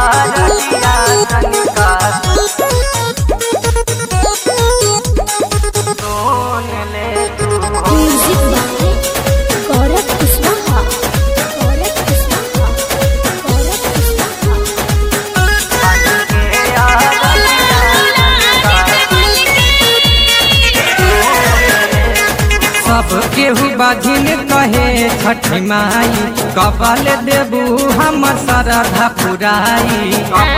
रजिया तनिका सुन ले तू हो म्यूजिक बाय गौरव कुशवाहा गौरव कुशवाहा गौरव कुशवाहा सब केहू बाझिन कहे छठी माई कबल देबू हम सरधा पुराई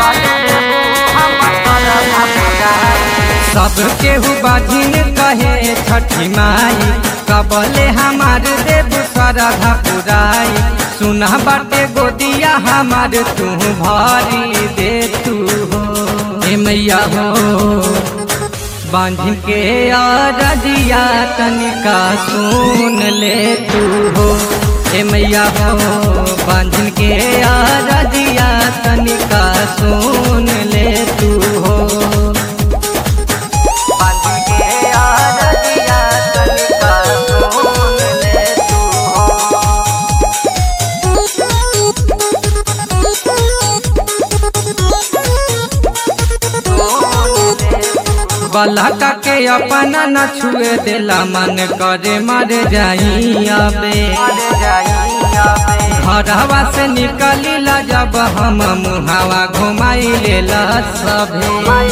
सब केहू बाझिन कहे छठी माई कबले हमार देबू सरधा पुराई सुना बाटे गोदिया हमार तू भरी दे तू हो हे मैया हो बांध के रजिया तनिका सुन ले तू हो ए मैया हो बांध के रजिया तनिका सुन ले तू हो बांध के रजिया तनिका सुन ले तू हो बलका के अपना न छुए देला मन करे मर जाई अबे घरवा से निकली ला जब हम मुहावा घुमाई लेला सभे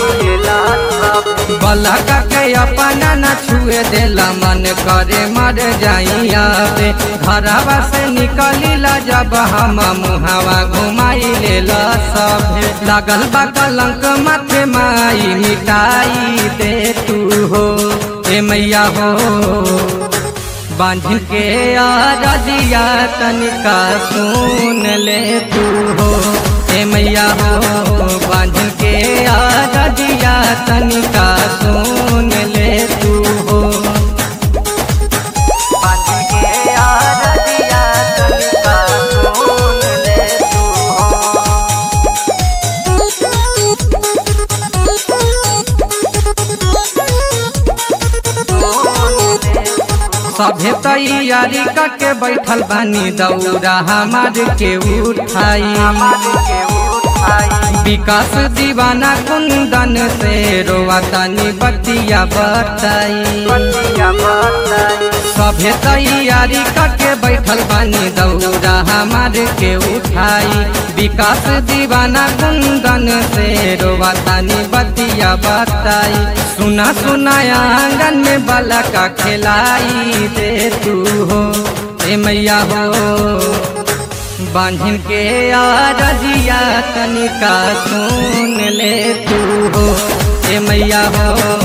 बलका के अपना न छुए देला मन करे मर जाई अबे घरवा से निकली ला जब हम मुहावा घुमाई लेला सभे लागल बा कलंक माथे माई मिटाई दे तू हो ए मैया हो बांध के रजिया तनिका सुन ले तू हो ए मैया हो बांध के रजिया तनिका सुन ले तू हो बांध के रजिया तनिका सुन ले तू हो सभे तैयारी करके बैठल बानी दौरा हमार के उठाई विकास दीवाना कुंदन से रोआ तनी बतिया बताई सभे तैयारी करके बैठल बानी दौरा हमार के उठाई विकास दीवाना कुंदन से रोआ तनी बतिया बताई सुना सुनाया आंगन में बाला का खिलाई दे तू हो ए मैया हो बांधन के रजिया तनिका सुन ले तू हो ए मैया हो